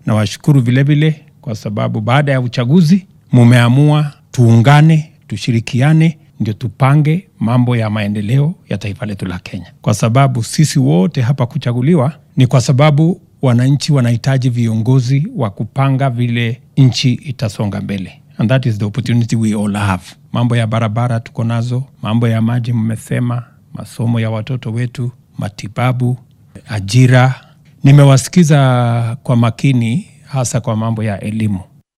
Nawashukuru vilevile kwa sababu baada ya uchaguzi mumeamua tuungane, tushirikiane, ndio tupange mambo ya maendeleo ya taifa letu la Kenya, kwa sababu sisi wote hapa kuchaguliwa ni kwa sababu wananchi wanahitaji viongozi wa kupanga vile nchi itasonga mbele, and that is the opportunity we all have. Mambo ya barabara tuko nazo, mambo ya maji mmesema, masomo ya watoto wetu, matibabu, ajira. Nimewasikiza kwa makini, hasa kwa mambo ya elimu.